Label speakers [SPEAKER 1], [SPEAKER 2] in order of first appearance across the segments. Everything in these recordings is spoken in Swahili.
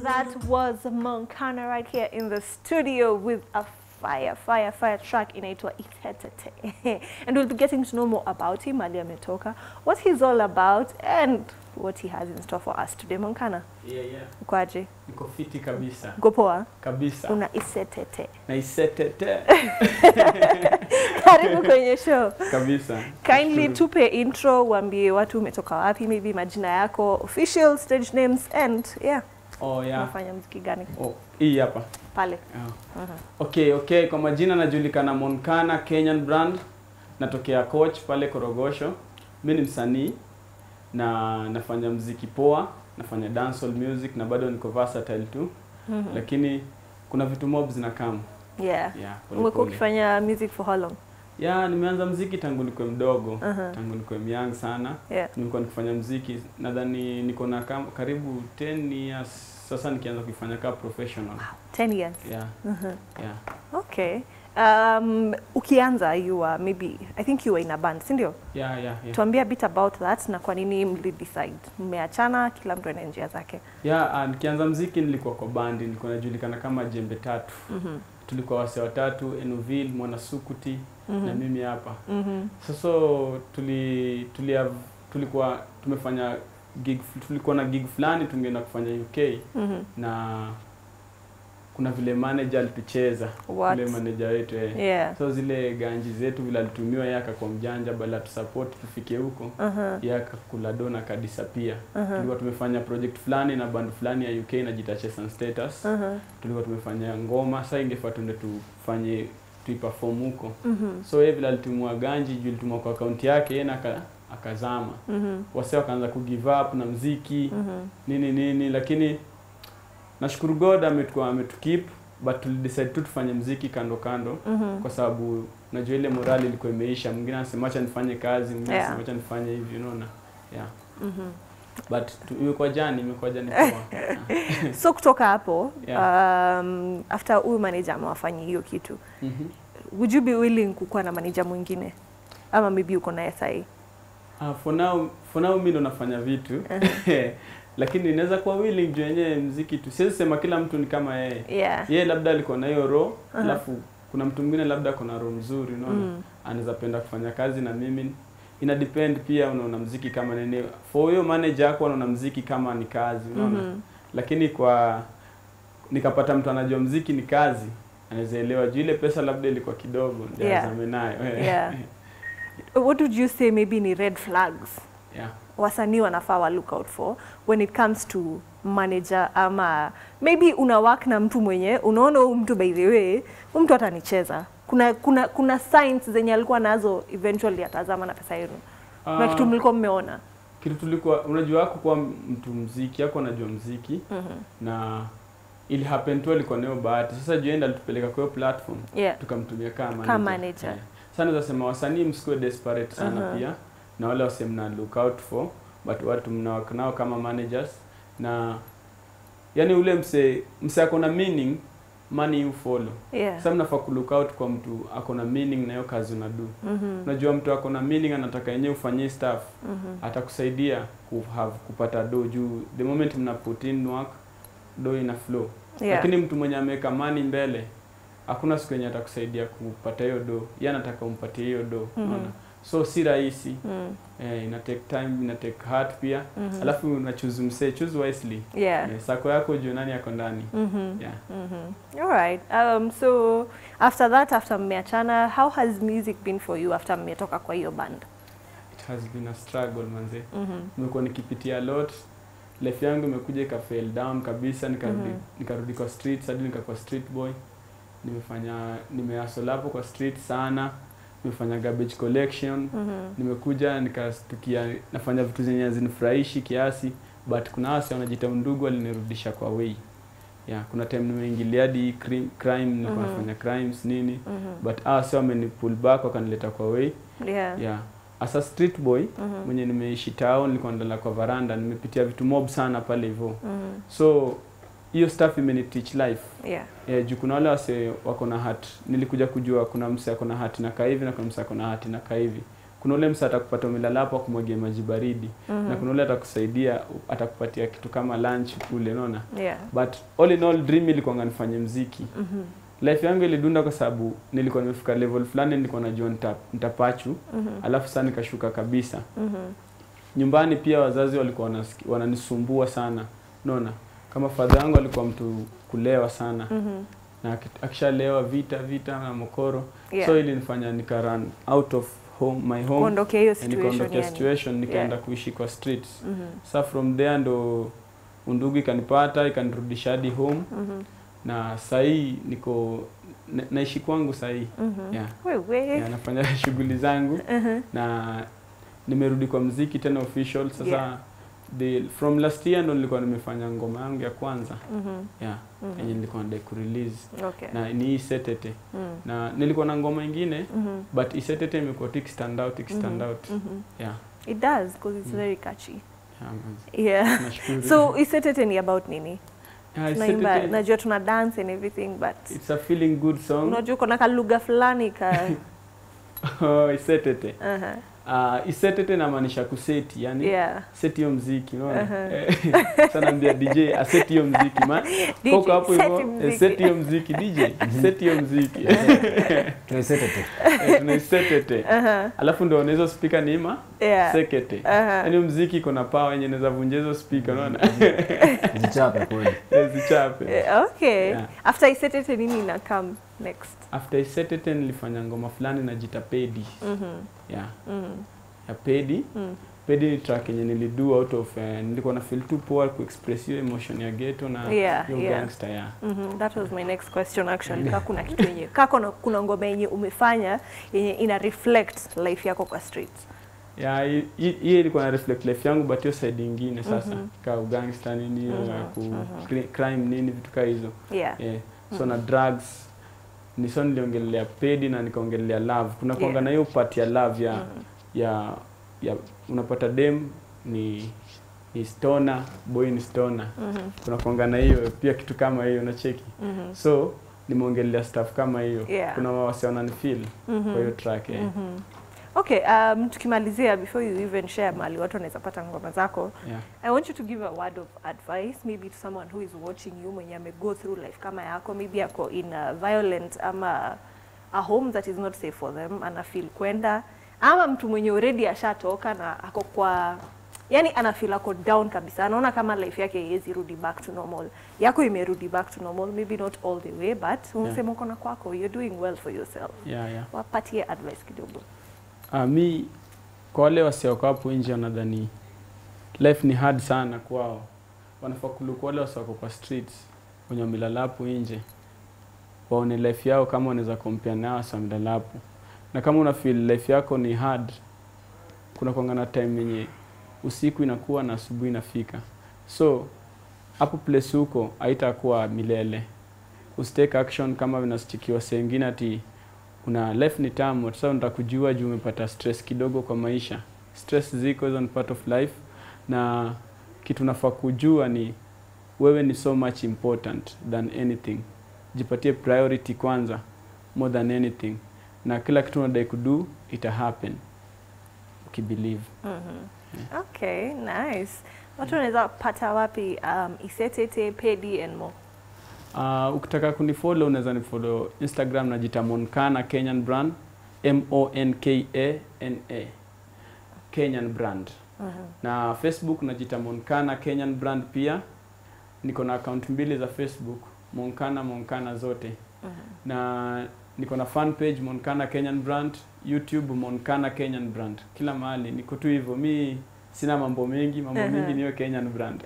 [SPEAKER 1] That was Moncana right here in the studio with a fire, fire, fire track inaitwa Itetete. and we'll be getting to know more about him, Ali ametoka, what he's all about and what he has in store for us today. Moncana,
[SPEAKER 2] Yeah, yeah.
[SPEAKER 1] ukoaje?
[SPEAKER 2] Niko fiti kabisa.
[SPEAKER 1] Uko poa?
[SPEAKER 2] Kabisa.
[SPEAKER 1] Una isetete.
[SPEAKER 2] Na isetete.
[SPEAKER 1] Karibu kwenye show.
[SPEAKER 2] kabisa.
[SPEAKER 1] Kindly
[SPEAKER 2] Nashukuru.
[SPEAKER 1] tupe intro, uambie watu umetoka wapi, maybe majina yako, official stage names and yeah,
[SPEAKER 2] Oh, yeah.
[SPEAKER 1] unafanya muziki gani
[SPEAKER 2] Oh, hii hapa.
[SPEAKER 1] pale?
[SPEAKER 2] Oh. Okay, okay. Kwa majina najulikana Moncana Kenyan brand. Natokea coach pale Korogosho. Mimi ni msanii na nafanya mziki poa, nafanya dancehall music na bado niko versatile tu.
[SPEAKER 1] Mhm.
[SPEAKER 2] Lakini kuna vitu mob zinakam.
[SPEAKER 1] Yeah.
[SPEAKER 2] Yeah, pole
[SPEAKER 1] Umekuwa
[SPEAKER 2] pole.
[SPEAKER 1] ukifanya music for how long?
[SPEAKER 2] Yeah, nimeanza mziki tangu nikuwe mdogo.
[SPEAKER 1] Uh-huh.
[SPEAKER 2] Tangu nikuwe young sana.
[SPEAKER 1] Yeah.
[SPEAKER 2] Nimekuwa nikifanya mziki nadhani niko na kam- karibu 10 years sasa nikianza kuifanya kama professional.
[SPEAKER 1] 10 years.
[SPEAKER 2] Yeah,
[SPEAKER 1] Mhm.
[SPEAKER 2] yeah.
[SPEAKER 1] Okay. Um, ukianza you were maybe I think you were in a band, si ndio?
[SPEAKER 2] Yeah, yeah, yeah.
[SPEAKER 1] Tuambie a bit about that na kwa nini mli decide mmeachana kila mtu anaenda njia zake.
[SPEAKER 2] Yeah, uh, nikianza mziki nilikuwa kwa bandi, nilikuwa najulikana kama Jembe Tatu.
[SPEAKER 1] Mhm.
[SPEAKER 2] Tulikuwa wase watatu, Enoville, Mwanasukuti na
[SPEAKER 1] Mhm.
[SPEAKER 2] mimi hapa.
[SPEAKER 1] Mhm.
[SPEAKER 2] Sasa tuli, tuli have, tulikuwa tumefanya gig, tulikuwa na gig fulani tungeenda kufanya UK
[SPEAKER 1] Mhm.
[SPEAKER 2] na kuna vile manager alitucheza
[SPEAKER 1] What?
[SPEAKER 2] yule manager wetu eh.
[SPEAKER 1] Yeah.
[SPEAKER 2] so zile ganji zetu vile alitumiwa yeye akakuwa mjanja bala tusupport tufike huko
[SPEAKER 1] Uh-huh.
[SPEAKER 2] yeye akakula dona akadisappear
[SPEAKER 1] Uh-huh.
[SPEAKER 2] tulikuwa tumefanya project fulani na band fulani ya UK inajiita Chess and Status
[SPEAKER 1] Uh-huh.
[SPEAKER 2] tulikuwa tumefanya ngoma sasa ingefaa tuende tufanye tuiperform huko
[SPEAKER 1] Mhm.
[SPEAKER 2] so yeye vile alitumwa ganji juu alitumwa kwa akaunti yake yeye na aka, akazama
[SPEAKER 1] Mhm.
[SPEAKER 2] wase wakaanza ku give up na mziki
[SPEAKER 1] Mhm.
[SPEAKER 2] nini nini lakini nashukuru God ametukua ametukip but tulidecide tu tufanye mziki kando kando
[SPEAKER 1] Mhm.
[SPEAKER 2] kwa sababu najua ile morali ilikuwa imeisha. Mwingine anasema acha nifanye kazi, mwingine
[SPEAKER 1] Yeah.
[SPEAKER 2] anasema acha nifanye hivi, unaona yeah.
[SPEAKER 1] Mhm.
[SPEAKER 2] But tu, imekuwa jani, imekuwa jani poa. Yeah.
[SPEAKER 1] So kutoka hapo
[SPEAKER 2] Yeah.
[SPEAKER 1] um, after huyu manager amewafanyia hiyo kitu
[SPEAKER 2] Mhm.
[SPEAKER 1] would you be willing kukuwa na manager mwingine ama maybe uko naye sahi
[SPEAKER 2] Ah, for now for now mimi ndo nafanya vitu lakini inaweza kuwa willing juu yenyewe mziki tu. Siwezi sema kila mtu ni kama yeye.
[SPEAKER 1] yeah.
[SPEAKER 2] Yeye labda alikuwa na hiyo roho,
[SPEAKER 1] Aha.
[SPEAKER 2] alafu kuna mtu mwingine labda ako na roho mzuri, unaona?
[SPEAKER 1] Mm.
[SPEAKER 2] anaweza penda kufanya kazi na mimi ina depend pia unaona mziki kama nini for hiyo manager yako anaona mziki kama ni kazi unaona
[SPEAKER 1] Mhm.
[SPEAKER 2] lakini kwa nikapata mtu anajua mziki ni kazi anaweza elewa juu ile pesa labda ilikuwa kidogo ndio
[SPEAKER 1] Yeah.
[SPEAKER 2] azame nayo
[SPEAKER 1] Yeah. what would you say maybe ni red flags
[SPEAKER 2] yeah.
[SPEAKER 1] wasanii wanafaa wa look out for when it comes to manager ama maybe una work na mtu mwenye unaona huyu mtu by the way huyu mtu atanicheza kuna kuna kuna signs zenye alikuwa nazo eventually atazama na pesa yenu kuna
[SPEAKER 2] Ah,
[SPEAKER 1] kitu mlikuwa mmeona
[SPEAKER 2] kitu tulikuwa unajua wako kwa mtu mziki yako anajua mziki
[SPEAKER 1] Mhm.
[SPEAKER 2] na ili happen tu alikuwa nayo bahati sasa juu enda alitupeleka kwa hiyo platform
[SPEAKER 1] yeah
[SPEAKER 2] tukamtumia kama manager.
[SPEAKER 1] Kama manager.
[SPEAKER 2] Yeah. Sasa naweza sema wasanii msikuwe desperate sana
[SPEAKER 1] Uh-huh.
[SPEAKER 2] pia na wale wase mna look out for but watu mnawaka nao kama managers na yani ule mse mse ako na meaning money you follow.
[SPEAKER 1] yeah
[SPEAKER 2] Sasa mnafaa ku look out kwa mtu ako na meaning na hiyo kazi unadu.
[SPEAKER 1] Mhm.
[SPEAKER 2] Unajua mtu ako na meaning anataka yenyewe ufanyie stuff
[SPEAKER 1] Mhm.
[SPEAKER 2] atakusaidia ku have kupata do juu the moment mna put in work do ina flow
[SPEAKER 1] yeah
[SPEAKER 2] lakini mtu mwenye ameweka mani mbele hakuna siku yenye atakusaidia kupata hiyo do yeye anataka umpatie hiyo do
[SPEAKER 1] Mhm.
[SPEAKER 2] unaona so si rahisi
[SPEAKER 1] Mm.
[SPEAKER 2] eh, ina take time ina take heart pia
[SPEAKER 1] Mhm.
[SPEAKER 2] alafu una choose msee choose wisely
[SPEAKER 1] yeah
[SPEAKER 2] eh, sako yako juu nani yako ndani
[SPEAKER 1] Mhm.
[SPEAKER 2] yeah
[SPEAKER 1] Mhm. All right. Um, so after that, after mmeachana, how has music been for you after mmetoka kwa hiyo band?
[SPEAKER 2] it has been a struggle manze
[SPEAKER 1] Mhm.
[SPEAKER 2] nimekuwa nikipitia a lot life yangu imekuja ika fail down kabisa nikarudi
[SPEAKER 1] Mhm.
[SPEAKER 2] nikarudi kwa streets hadi nikakuwa street boy nimefanya nimehustle hapo kwa street sana nimefanya garbage collection
[SPEAKER 1] Mhm.
[SPEAKER 2] nimekuja nikastukia nafanya vitu zenye hazinifurahishi kiasi but kuna wasi wanajita undugu walinirudisha kwa way yeah, kuna time nimeingilia hadi crim- crime nilikuwa
[SPEAKER 1] Mhm.
[SPEAKER 2] nafanya crimes nini
[SPEAKER 1] Mhm.
[SPEAKER 2] but hawa si wameni pull back wakanileta kwa way
[SPEAKER 1] Yeah.
[SPEAKER 2] yeah. as a street boy
[SPEAKER 1] Mhm.
[SPEAKER 2] mwenye nimeishi town nilikuwa ndala kwa varanda nimepitia vitu mob sana pale hivyo
[SPEAKER 1] Mhm.
[SPEAKER 2] so hiyo stuff imeni teach life
[SPEAKER 1] Yeah.
[SPEAKER 2] yeah, juu kuna wale wase wako na hat nilikuja kujua kuna mse ako na hati na kaivi na kuna mse ako na hati na kaivi kuna ule msa atakupata umelala hapo akumwagia maji baridi na kuna ule atakusaidia atakupatia kitu kama lunch kule unaona
[SPEAKER 1] Yeah.
[SPEAKER 2] but all in all dream ilikuwa nifanye mziki
[SPEAKER 1] Mhm.
[SPEAKER 2] life yangu ilidunda kwa sababu nilikuwa nimefika level fulani nilikuwa najua nita, nitapachu
[SPEAKER 1] Mhm.
[SPEAKER 2] alafu sasa nikashuka kabisa
[SPEAKER 1] Mhm.
[SPEAKER 2] nyumbani pia wazazi walikuwa wanasiki- wananisumbua sana unaona kama fadha yangu alikuwa mtu kulewa sana
[SPEAKER 1] Mhm.
[SPEAKER 2] na aki- akishalewa vita vita na mokoro
[SPEAKER 1] Yeah.
[SPEAKER 2] so ilinifanya nika run out of home my home
[SPEAKER 1] Kuondokea hiyo
[SPEAKER 2] and
[SPEAKER 1] situation
[SPEAKER 2] nikaondokea
[SPEAKER 1] yani.
[SPEAKER 2] situation nikaenda
[SPEAKER 1] Yeah.
[SPEAKER 2] kuishi kwa streets
[SPEAKER 1] Mhm.
[SPEAKER 2] sa from there ndo undugu ikanipata ikanirudisha hadi home
[SPEAKER 1] Mhm.
[SPEAKER 2] na sahii niko na, naishi kwangu sahii
[SPEAKER 1] Mhm.
[SPEAKER 2] yeah.
[SPEAKER 1] Wewe.
[SPEAKER 2] yeah, nafanya shughuli zangu
[SPEAKER 1] Mhm.
[SPEAKER 2] na nimerudi kwa mziki tena official sasa
[SPEAKER 1] Yeah.
[SPEAKER 2] the, from last year ndo nilikuwa nimefanya ngoma yangu ya kwanza
[SPEAKER 1] Mhm.
[SPEAKER 2] yeah,
[SPEAKER 1] Mhm.
[SPEAKER 2] yenye nilikuwa nadai kurelease
[SPEAKER 1] Okay.
[SPEAKER 2] na ni hii setete
[SPEAKER 1] Mm.
[SPEAKER 2] na nilikuwa na ngoma ingine
[SPEAKER 1] Mhm.
[SPEAKER 2] but isetete imekuwa tu ikistand out ikistand
[SPEAKER 1] Mhm.
[SPEAKER 2] out
[SPEAKER 1] Mhm.
[SPEAKER 2] yeah,
[SPEAKER 1] It does because it's
[SPEAKER 2] Mm.
[SPEAKER 1] very catchy.
[SPEAKER 2] yeah, man.
[SPEAKER 1] Yeah.
[SPEAKER 2] nashukuru
[SPEAKER 1] So isetete ni about nini?
[SPEAKER 2] yeah,
[SPEAKER 1] Tunaimba,
[SPEAKER 2] Isetete,
[SPEAKER 1] najua tuna dance and everything but
[SPEAKER 2] it's a feeling good song
[SPEAKER 1] unajua uko na kalugha fulani ka
[SPEAKER 2] oh, isetete
[SPEAKER 1] Aha.
[SPEAKER 2] uh, isetete namaanisha kuseti yani
[SPEAKER 1] yeah.
[SPEAKER 2] seti hiyo mziki unaona
[SPEAKER 1] Aha.
[SPEAKER 2] uh sana ambia DJ aseti hiyo mziki ma
[SPEAKER 1] DJ,
[SPEAKER 2] koko hapo
[SPEAKER 1] seti
[SPEAKER 2] hivyo
[SPEAKER 1] mziki.
[SPEAKER 2] eh, seti hiyo mziki DJ seti hiyo mziki
[SPEAKER 3] tunaisetete
[SPEAKER 2] Eh, tunaisetete
[SPEAKER 1] Aha.
[SPEAKER 2] alafu ndo hizo speaker ni ima
[SPEAKER 1] Yeah.
[SPEAKER 2] sekete
[SPEAKER 1] Aha.
[SPEAKER 2] yaani mziki iko na power yenye inaweza vunja hizo speaker unaona
[SPEAKER 3] zichape kweli
[SPEAKER 2] Eh, zichape
[SPEAKER 1] Eh, Okay.
[SPEAKER 2] Yeah.
[SPEAKER 1] After isetete nini ina come next?
[SPEAKER 2] after isetete nilifanya ngoma fulani na jita pedi
[SPEAKER 1] Mhm.
[SPEAKER 2] yeah
[SPEAKER 1] Mhm.
[SPEAKER 2] ya pedi
[SPEAKER 1] Mm.
[SPEAKER 2] pedi ni track yenye nilidu out of uh, nilikuwa na feel too poor kuexpress hiyo emotion ya ghetto na
[SPEAKER 1] Yeah,
[SPEAKER 2] hiyo
[SPEAKER 1] yeah.
[SPEAKER 2] gangster yeah
[SPEAKER 1] Mhm, that was my next question actually. Ka kuna kitu yenye ka kuna, kuna ngoma yenye umefanya yenye ina reflect life yako kwa streets.
[SPEAKER 2] ya hi- hi- hiyo ilikuwa na reflect life yangu but hiyo side ingine sasa
[SPEAKER 1] Mhm.
[SPEAKER 2] ka ugangster nini hiyo
[SPEAKER 1] Mhm,
[SPEAKER 2] ya ku
[SPEAKER 1] mhm.
[SPEAKER 2] cri- crime nini vitu kaa hizo
[SPEAKER 1] Yeah.
[SPEAKER 2] yeah. so na drugs ni so niliongelelea pedi na nikaongelelea love kuna
[SPEAKER 1] Yeah.
[SPEAKER 2] kuanga na hiyo part ya love ya
[SPEAKER 1] Mhm.
[SPEAKER 2] ya ya unapata dem ni ni stoner boy ni stoner
[SPEAKER 1] Mhm.
[SPEAKER 2] kuna kuanga na hiyo pia kitu kama hiyo unacheki
[SPEAKER 1] Mhm.
[SPEAKER 2] so nimeongelelea stuff kama hiyo
[SPEAKER 1] Yeah.
[SPEAKER 2] kuna wasi wananifeel
[SPEAKER 1] Mhm.
[SPEAKER 2] kwa hiyo track yeah.
[SPEAKER 1] Mhm. Okay, um, tukimalizia before you even share mali watu wanaweza pata ngoma zako
[SPEAKER 2] Yeah.
[SPEAKER 1] I want you to give a word of advice maybe to someone who is watching you mwenye ame go through life kama yako maybe ako in a violent ama a home that is not safe for them ana feel kwenda ama mtu mwenye already ashatoka na ako kwa yani ana feel ako down kabisa anaona kama life yake haiwezi rudi back to normal yako imerudi back to normal maybe not all the way but unasema uko na kwako you're doing well for yourself
[SPEAKER 2] Yeah, yeah.
[SPEAKER 1] wapatie advice kidogo
[SPEAKER 2] Uh, mi kwa wale wasioko hapo nje wanadhani life ni hard sana kwao, wanafaa kuluku wale wasioko kwa streets wenye wamelala hapo nje waone life yao kama wanaweza compare nao wasi wamelala hapo, na kama una feel life yako ni hard, kuna kwanga na time yenye usiku inakuwa na asubuhi inafika, so hapo place huko haitakuwa milele. Usitake action kama vinasichikiwa sehemu ati una life ni tamu sasa unataka kujua juu umepata stress kidogo kwa maisha stress ziko hizo ni part of life na kitu nafaa kujua ni wewe ni so much important than anything jipatie priority kwanza more than anything na kila kitu unadai kudu ita happen ukibelieve
[SPEAKER 1] Mhm. Okay, nice. Watu wanaweza pata wapi um, Isetete, Pedi and more?
[SPEAKER 2] Uh, ukitaka kunifollow unaweza nifollow Instagram najita Monkana Kenyan brand M O N K A N A Kenyan brand
[SPEAKER 1] Mhm.
[SPEAKER 2] na Facebook najita Monkana Kenyan brand pia. Niko na account mbili za Facebook Monkana Monkana zote
[SPEAKER 1] Mhm.
[SPEAKER 2] na niko na fan page Monkana Kenyan brand, YouTube Monkana Kenyan brand, kila mahali niko tu hivyo. Mi sina mambo mengi, mambo
[SPEAKER 1] Aha.
[SPEAKER 2] mengi niyo Kenyan brand.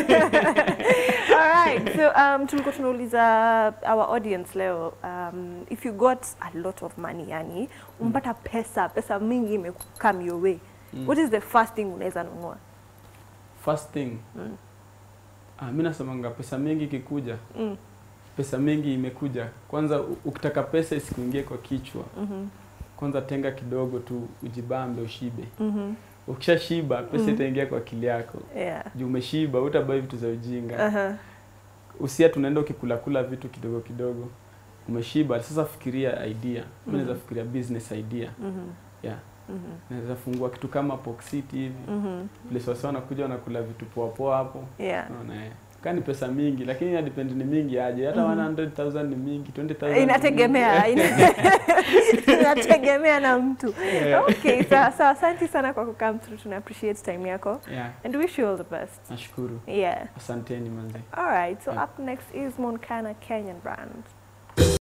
[SPEAKER 1] Alright, so um, tulikuwa tunauliza our audience leo um, if you got a lot of money yani umpata pesa pesa mingi imekam your way
[SPEAKER 2] Mm.
[SPEAKER 1] what is the first thing unaweza nunua
[SPEAKER 2] First thing
[SPEAKER 1] Mm.
[SPEAKER 2] ah, mi nasemanga pesa mingi ikikuja
[SPEAKER 1] mm.
[SPEAKER 2] pesa mingi imekuja kwanza u- ukitaka pesa isikuingie kwa kichwa
[SPEAKER 1] Mhm.
[SPEAKER 2] kwanza tenga kidogo tu ujibambe ushibe
[SPEAKER 1] Mhm.
[SPEAKER 2] ukishashiba pesa
[SPEAKER 1] Mhm.
[SPEAKER 2] itaingia kwa akili yako
[SPEAKER 1] Yeah.
[SPEAKER 2] juu umeshiba utabai vitu za ujinga
[SPEAKER 1] Uh-huh.
[SPEAKER 2] usia tunaenda ukikulakula vitu kidogo kidogo umeshiba sasa fikiria idea mi
[SPEAKER 1] Mhm.
[SPEAKER 2] naweza fikiria business idea
[SPEAKER 1] Mhm.
[SPEAKER 2] yeah
[SPEAKER 1] Mhm.
[SPEAKER 2] naweza fungua kitu kama Pox City hivi
[SPEAKER 1] Mhm.
[SPEAKER 2] place wasi wanakuja wanakula vitu poa poa hapo
[SPEAKER 1] Yeah.
[SPEAKER 2] Unaona, eh. Kaa ni pesa mingi lakini ina depend ni mingi aje hata 100,000 ni mingi 20,000 ni
[SPEAKER 1] Inategemea,
[SPEAKER 2] mingi.
[SPEAKER 1] ina- inategemea na mtu.
[SPEAKER 2] Yeah.
[SPEAKER 1] Okay, sawa sawa. Asante sana kwa kukam through. Tuna appreciate time yako
[SPEAKER 2] yeah
[SPEAKER 1] and wish you all the best.
[SPEAKER 2] nashukuru
[SPEAKER 1] Yeah.
[SPEAKER 2] asanteni manze
[SPEAKER 1] All right. So
[SPEAKER 2] Yeah.
[SPEAKER 1] up next is Moncana Kenyan brand.